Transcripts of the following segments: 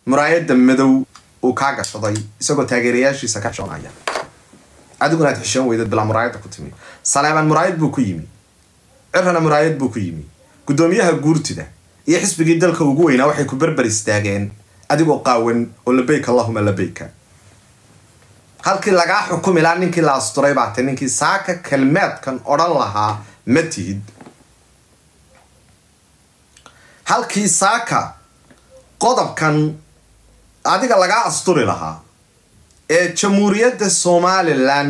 muraayadda madow uu kaa gashaday isagoo taageerayaashiisa ka xishoonaya adiguna aad xishoon weydad bilaa muraayadda ku timi saleeban muraayad buu ku yimi cirana muraayad buu ku yimi guddoomiyaha guurtida iyo xisbigii dalka ugu weynaa waxay ku berber istaageen adigoo qaawan oo labayk allahuma labayka halkii lagaa xukumi lahaa ninkii la asturay baa tay ninkii saaka kelmeedkan odhan lahaa ma tihid halkii saaka qodobkan adiga lagaa asturi lahaa ee jamhuuriyadda somalilan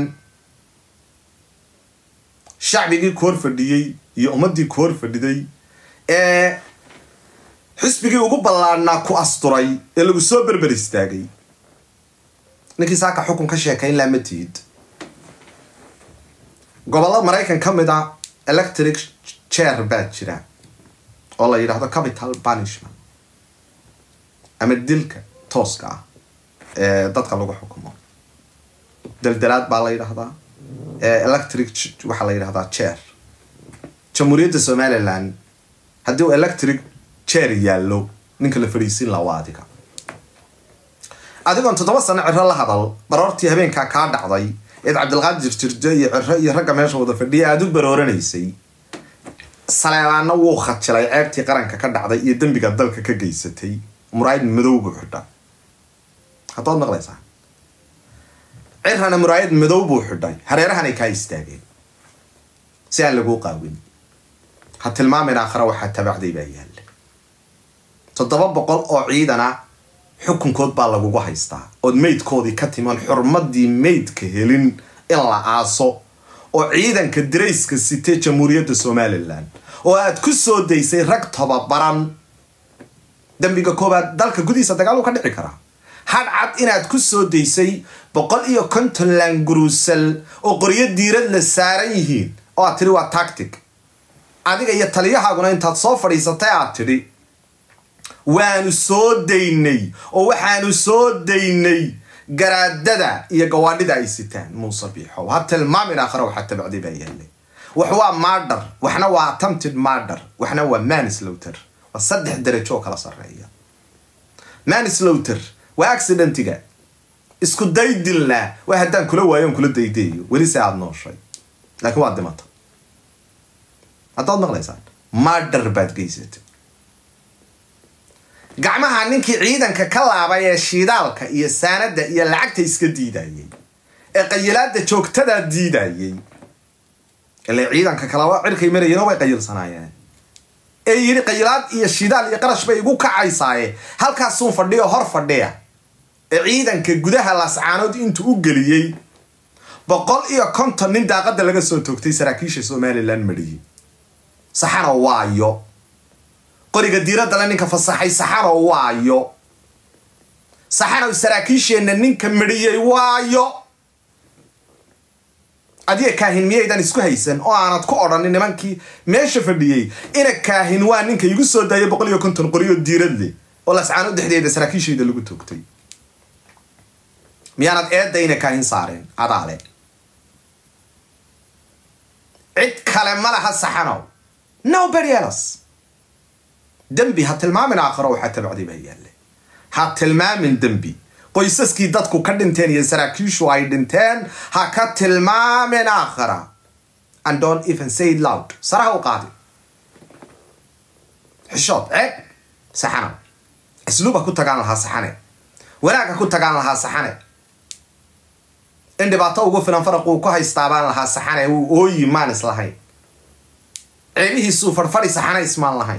shacbigii ku hor fadhiyey iyo ummaddii ku hor fadhiday ee xisbigii ugu ballaadhnaa ku asturay ee lagu soo berber istaagay ninkii saaka xukun ka sheekayn laa ma tihid gobollo maraykan ka mid a electric chair baa jira oo la yidhaahdo capital punishment ama dilka tooska ah ee dadka lagu xukumo daldalaad baa la yidhaahdaa electric waxaa la yidhahdaa chair jamhuuriyadda somalilan haddii uu electric chair yaallo ninka la fadhiisin laha waa adiga adigoon toddoba sano ciro la hadal baroortii habeenkaa kaa dhacday eed cabdilqaadir jirjo iyo ciro iyo ragga meesha wada fadhiya aada u barooranaysay saleebaana wuu khajilay ceebtii qaranka ka dhacday iyo dembiga dalka ka geysatay muraayad madow buu xidha haddaad maqlaysaa cirana muraayad madow buu xidhay hareerahanay kaa istaageen si aan laguu qaawin ha tilmaamin aakhara waxaa tabacday baa yaalla toddoba boqol oo ciidana xukunkood baa lagugu haystaa ood meydkoodii ka timan xurmadii meydka helin in la aaso oo ciidanka darayska sitay jamhuuriyadda somalilan oo aad ku soo daysay rag tobabaran dembiga koobaad dalka gudihiisa dagaal uu ka dhici karaa hadhcad inaad ku soo daysay boqol iyo konton laanguruusal oo qoryo diirad la saaran yihiin oo aad tidhi waa tactic adiga iyo taliyahaaguna intaad soo fadhiisatay aad tidhi waanu soo daynay oo waxaanu soo daynay garaadada iyo gawaadhida ay sitaan muuse biixow ha tilmaamin aakhara waxaa tabacday baa yaallay wax waa maadhar waxna waa attempted maadhar waxna waa manislowter waa saddex darajo oo kala sarreeya manislowter waa accidentiga isku daydilna waa haddaan kula waayo on kula daydayo weli se aada nooshay laakiin waad dhimata haddaad maqlaysaan maadhar baad geysatay gacmaha ninkii ciidanka ka laabay ee shiidaalka iyo saanada iyo lacagta iska diidayay ee qayilaada joogtadaa diidayay ile ciidanka kalaba cirkay marayeen way qayilsanaayeen ee yidhi qayilaad iyo shidaal iyo qarash bay igu kacaysaaye halkaasuun fadhiyo hor fadhiya ee ciidanka gudaha lascaanood intuu u geliyey boqol iyo konton nin daaqada laga soo toogtay saraakiisha somalilan mariyey saxano waayo qoriga diiradale ninka fasaxay saxano waayo saxanow saraakiisheenna ninka mariyey waayo adiga kaahin miyaydan isku haysan oo aanad ku odhanin nimankii meesha fadhiyey ina kaahin waa ninka igu soo daayay boqol iyo konton qoriyo diirad leh oo lascaano dhexdeeda saraakiishayda lagu toogtay miyaanad eedda ina kaahin saareen adaale cid kale ma laha saxanow nobody else dembi ha tilmaamin aakharo waxaa tabacday baa yaalle ha tilmaamin dembi qoysaskii dadku ka dhinteen iyo saraakiishu ay dhinteen ha ka tilmaamin aakhara and don't even say it loud saraha u qaadi xishood ceeb saxana asluub ha ku tagaan lahaa saxane wanaag ha ku tagaan lahaa saxane in dhibaato ugu filan faraq uu ku haystaabaan lahaa saxane uu ooyi maan islahayn ceebihiisuu farfadhi saxana ismaan lahayn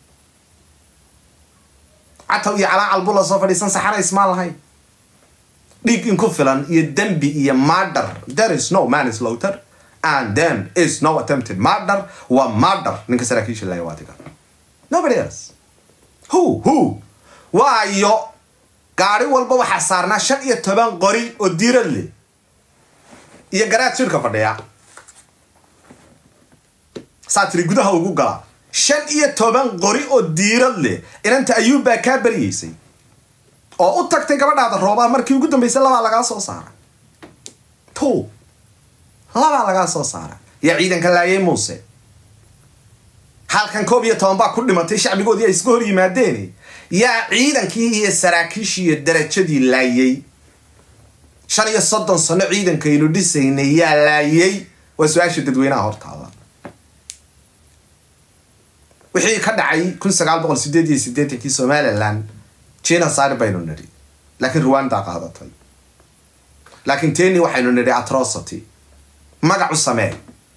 cataw iyo calaacal buu la soo fadhiisan saxana ismaan lahayn dhiig in ku filan iyo dembi iyo murder there is no manslaughter and then is no attempted murder waa murder ninka saraakiisha laaya waa diga nobody else who who waayo gaari walba waxaa saarnaa shan iyo toban qori oo diirad leh iyo garaad shirka fadhiya saa tiri gudaha ugu gala shan iyo toban qori oo diirad leh inanta ayuub baa kaa baryeysay oo u tagtay gabadhaada roobaa markii ugu dambeysay labaa lagaa soo saara to labaa lagaa soo saara yaa ciidanka laayay muuse halkan koob iyo toban baa ku dhimatay shacbigoodii ay iska hor yimaadeen yaa ciidankii iyo saraakiishii iyo darajadii laayay shan iyo soddon sano ciidankaynu dhisaynay yaa laayay waa su-aasha dadweynaha hortaada wixii ka dhacay kun sagaal boqol sideed iyo sideetankii somalilan genocide baynu nidhi laakiin rwanda qaadatay laakiin teni waxaynu nidhi atrocity magac u samee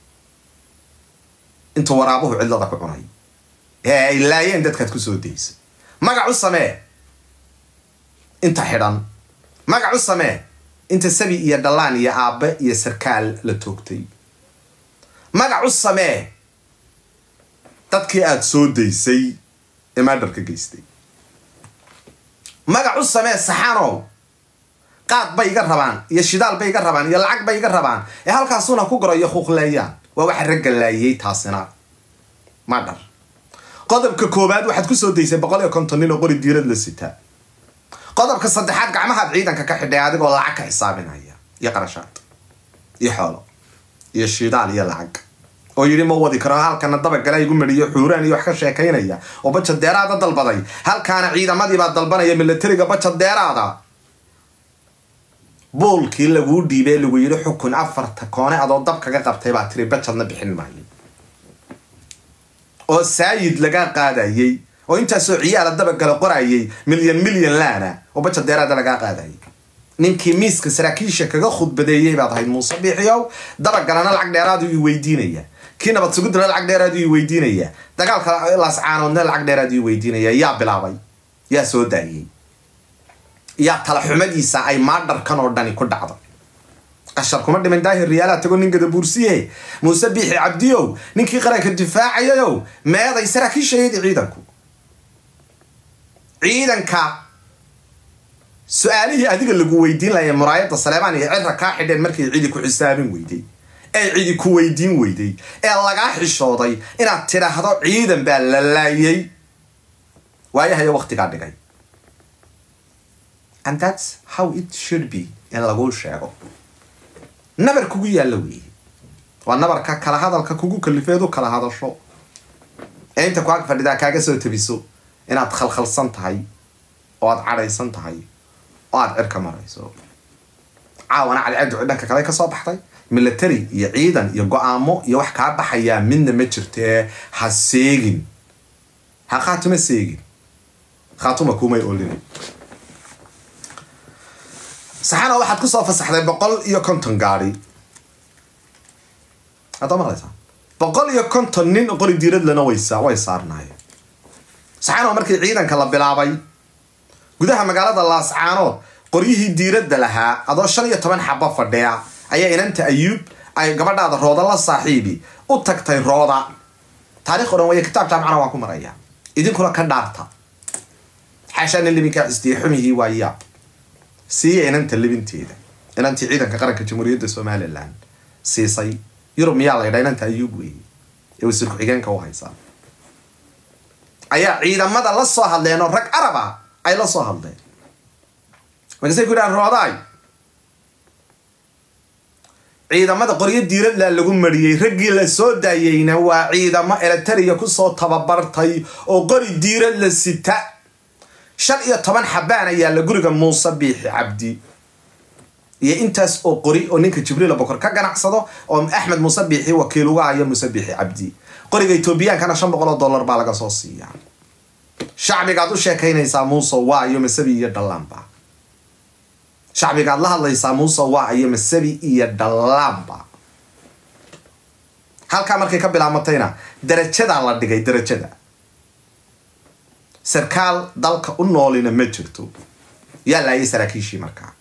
intuu waraabuhu cidlada ku cunay ee ay laayeen dadkaad kusoo daysay magac u samee inta xidhan magac u samee inta sabi iyo dhallaan iyo aabbe iyo sarkaal la toogtay magac u samee dadkii aada soo daysay ee maadharka geystay magac u samee saxanow qaad bay iga rabaan iyo shidaal bay iga rabaan iyo lacag bay iga rabaan ee halkaasuna ku goro iyo huuqleeyaan waa waxa ragga laayay taasina madhar qodobka koowaad waxaad kusoo daysay boqol iyo konton nin oo qori diirad la sitaa qodobka saddexaad gacmahaad ciidanka ka xidhay adigoo lacag ka xisaabinaya iyo qarashaad iyo xoolo iyo shidaal iyo lacag oo yidhi ma wadi karo halkana dabagala igu mariyo xuuraan iyo wax ka sheekaynaya oo baja deeraada dalbaday halkaana ciidamadiibaa dalbanaya milatariga baja deeraada boolkii laguu dhiibee lagu yidhi xukun afarta koone adoo dab kaga qabtay baa tiri bajadna bixin maayo oo saayid laga qaadayay oo intaasoo ciyaala dabagala qorayay milyan milyan laana oo baja deeraada lagaa qaadayay ninkii miiska saraakiisha kaga khudbadeeyey baad ahayd muuse biixiyow dabagalana lacag dheeraadu i weydiinaya kii nabad sugudana lacag dheeraadu i weydiinaya dagaalka laascaanoodna lacag dheeraadu i weydiinaya yaa bilaabay yaa soo daayey yaa tala xumadiisa ay maadharkan oo dhani ku dhacdo qashar kuma dhiman daahir riyaalaha tago nin gadabuursiye muuse biixi cabdiyow ninkii qaranka difaacayayow meeday saraakiishayadii ciidanku ciidanka su-aalihii adiga lagu weydiin laaya muraayadda saleebaan iyo cirra kaa xidheen markay cidi ku xisaabin weyday ee cidi ku weydiin weyday ee lagaa xishooday inaad tidhaahdo ciidan baa la laayay waayahayo waktigaa dhigay and that's how it should be in laguu sheego nabar kugu yaalla weeye waa nabarka kala hadalka kugu kalifeed u kala hadasho ee inta ku ag fadhidaa kaaga soo tabiso inaad khalkhalsan tahay oo aad cadhaysan tahay oo aad cirka marayso caawana cadceedu dhanka kale kasoo baxday military iyo ciidan iyo go-aamo iyo wax kaa baxayaa midna ma jirtee ha seegin ha khaatuma seegin khaatuma kumay olina saxana waxaad kusoo fasaxday boqol iyo konton gaadi haddaa maqlaysaa boqol iyo konton nin qori diiradlana waysa way saarnaayeen saxana markii ciidanka la bilaabay gudaha magaalada laascaanood qoryihii diiradda lahaa adoo shan iyo toban xaba fadhiya ayaa inanta ayuub ay gabadhaada rooda la saaxiibi u tagtay rooda taarikh o dhan way kitaab jaamacana waan ku maraya idinkuna ka dhaarta xaashaana libinkaa cisdiye xumihii waa yaab siiya inanta libinteeda inantii ciidanka qaranka jamhuuriyadda somalilan siisay yurub miyaa la ydhaa inanta ayuub weeye ee wasiir ku-xigeenka u haysaa ayaa ciidamada la soo hadleen oo rag araba ay la soo hadleen markaasay ku yidhahan roodaay ciidamada qoryo diiradla lagu mariyey raggii la soo daayeyna waa ciidamo eletariya kusoo tababartay oo qori diirad la sita shan iyo toban xabaan ayaa la guriga muuse biixi cabdi iyo intaas oo qori oo ninka jibriil bokor ka ganacsado oo axmed muuse biixi wakiil uga hayo muuse biixi cabdi qoriga etoobiyaankana shan boqol oo dollar baa laga soo siiyaa shacbigaad u sheekaynaysaa muuse waa iyo masabi iyo dhallaanba shacbigaad la hadlaysaa muuse waa iyo masabi iyo dhallaanba halkaa markay ka bilaamatayna darajadaa la dhigay darajada sarkaal dalka u noolina ma jirto yaa laayay saraakiishii markaa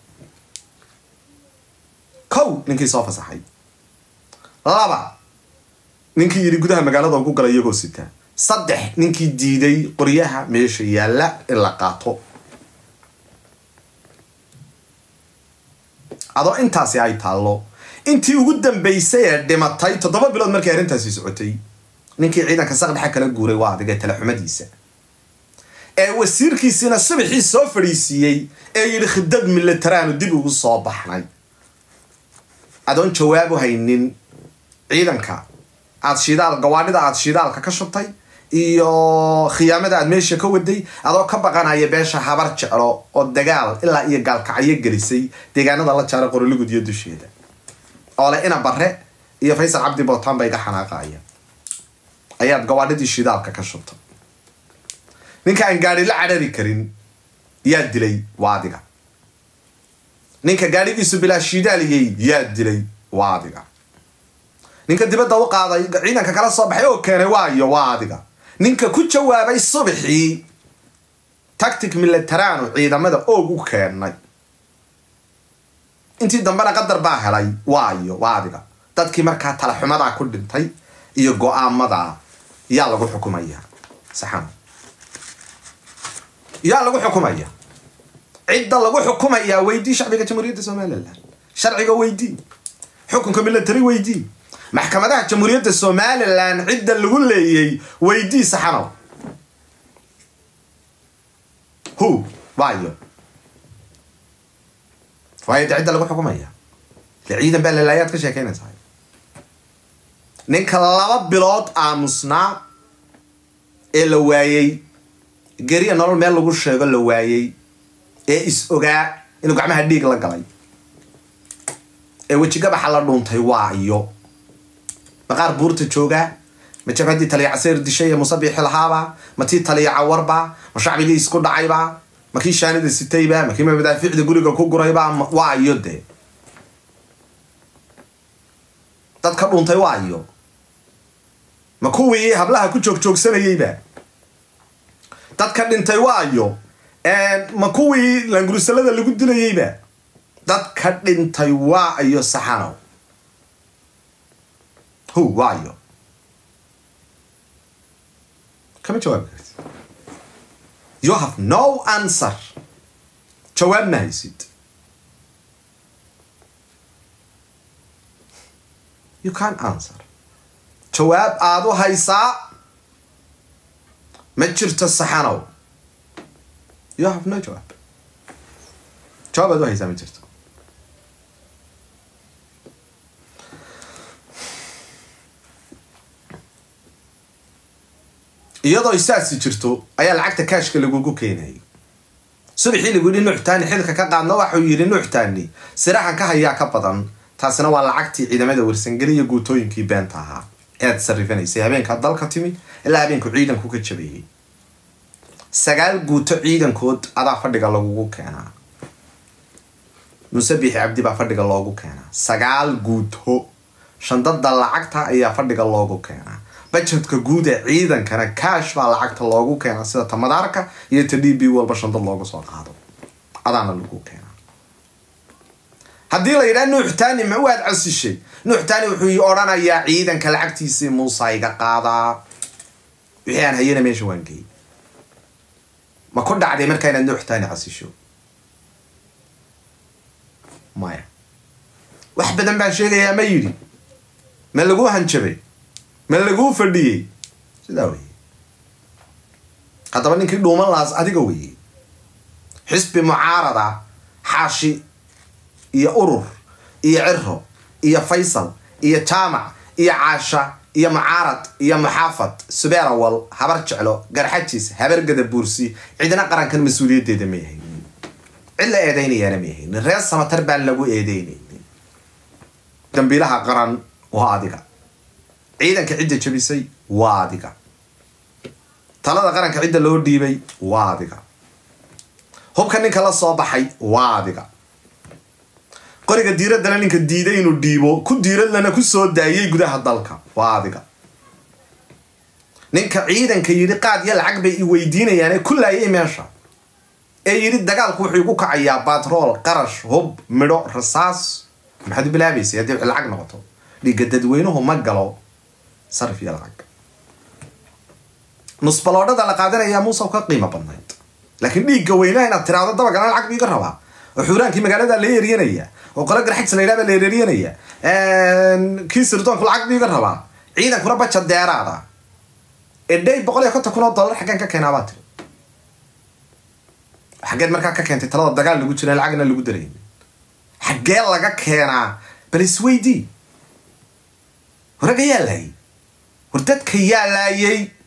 kow ninkii soo fasaxay laba ninkii yidhi gudaha magaalada ugu gala iyagoo sita saddex ninkii diiday qoryaha meesha yaalla in la qaato adoo intaasi ay taallo intii ugu dambaysay ee dhimatay toddoba bilood markii arrintaasi socotay ninkii ciidanka saqdhexa kala guuray waa adigay talaxumadiisa ee wasiirkiisiina subaxii soo fadhiisiiyey ee yidhi khidad militaraanu dib ugu soo baxnay adoon jawaabu haynin ciidanka aad shidaal gawaadhida aad shidaalka ka shubtay iyo khiyaamada aad meesha ka waday adoo ka baqanaya beesha habar jeclo oo dagaal ilaa iyo gaalkacyo gelisay deegaanada la jaara qorolugud iyo dusheeda oo le ina bare iyo faysal cabdi bootaan ba iga xanaaqaya ayaad gawaadhidii shidaalka ka shubtay ninka aan gaari la cadhari karin yaa dilay waa adiga ninka gaadhigiisu bilaa shiidaaliyey yaa dilay waa adiga ninka dibadda u qaaday ciidanka kala soo baxay oo keenay waayo waa adiga ninka ku jawaabay subaxii tactic militaranu ciidamada oog u keenay intii dambena qadar baa helay waayo waa adiga dadkii markaa talaxumadaa ku dhintay iyo go-aamadaa yaa lagu xukumaya saxan yaa lagu xukumaya cidda lagu xukumayaa weydii shacbiga jamhuuriyadda somalilan sharciga weydii xukunka military weydii maxkamadaha jamhuuriyadda somalilan cidda lagu leeyay weydii saxanow hu waayo waayo de cidda lagu xukumaya ile ciidan baa lalaayaad ka sheekeynaysaa ninka laba bilood aamusnaa ee la waayey geriya nolol meel lagu sheego la waayey ee is ogaa inuu gacmaha dhiig la galay ee wejigabaxa la dhuuntay waa iyo maqaar buurta joogaa ma jabhaddii taliya caseer dishay ee musabixi lahaaba ma tii taliya cawarba ma shacbigii isku dhacayba ma kii shaanida sitayba ma kii madaafiicda guriga ku gurayba waa iyo dee dadka dhuuntay waa iyo ma kuwii hablaha ku joogjoogsanayeyba dadka dhintay waayo ma kuwii langurusalada lagu dilayeyba dadka dhintay waa iyo saxanow hu waayo kama jawaabi karti you have no answer jawaab ma haysid you can answer jawaab aada u haysaa ma jirto saxanow you have no jawaab jawaab aad u haysaa ma jirto iyadoo isaasi jirto ayaa lacagta kaashka lagugu keenayay subaxii lagu yidhi nuuxtaani xilka ka qaadna waxuu yidhi nuuxtaani siraxan ka hayaa ka badan taasina waa lacagtii ciidamada warsangeli iyo guutooyinkii beenta ahaa ead sarifanaysay habeenkaa dalka timi ilaa habeenku ciidanku ka jabeeyey sagaal guuto ciidankood adaa fadhiga lagugu keenaa musabixi cabdi baa fadhiga loogu keenaa sagaal guuto shandada lacagta ayaa fadhiga loogu keenaa bajetka guud ee ciidankana kaash baa lacagta loogu keenaa sida ta madaarka iyo ta d b walba shandad loogu soo qaado adaana lagu keenaa haddii la yidhaha nuuxtaani ma waad casishay nuuxtaani wuxuu odhanayaa ciidanka lacagtiisii muusa iga qaadaa wixii aan hayana meesha waan geeyey ma ku dhacday markaa inaad nuuxtaani casisho maya wax badan baan sheegayaa ma yidhi ma laguu hanjabay ma laguu fadhiyey sidaa weye haddaba ninkii dhuuman lahaas adiga weye xisbi mucaarada xaashi iyo urur iyo ciro iyo faysal iyo jaamac iyo caasha iyo mucaarad iyo muxaafad subeerawal habar jeclo garxajis habargada buursi cidina qarankan mas-uuliyaddeeda ma yahaynin cid la eedaynayaana ma yahaynin reer samatar baan lagu eedeynaynin dambiilaha qaran waa adiga ciidanka cidda jabisay waa adiga talada qaranka cidda loo dhiibay waa adiga hubka ninka la soo baxay waa adiga qoriga diiraddana ninka diiday inuu dhiibo ku diiradlana ku soo daayay gudaha dalka waa adiga ninka ciidanka yidhi qaad iyo lacag bay i weydiinayaan ee ku laayay meesha ee yidhi dagaalku wuxuu igu kacayaa batrool qarash hub midho rasaas maxaad u bilaabaysay haddii wax lacag noqoto dhiigga dadweynuhu ma galo sarif iyo lacag nusbaloodhada la qaadanayaa muusa ka qiimo badnayd laakiin dhiigga weynaha inaad tiraahdo dabagana lacag biiga rabaa oo xuuraankii magaalada la eryanaya oo qolo garxajs la yidhaha baa la eryanaya kii sirdoonku lacag biiga rabaa ciidankuna baja deeraada edhay boqol iyo konton kun oo dollar xaggeen ka keenaa baa tiri xaggeed markaa ka keentay talada dagaal lagu jira lacagna lagu daraynin xaggee laga keenaa bal isweydii waraga yaa laayay war dadka yaa laayay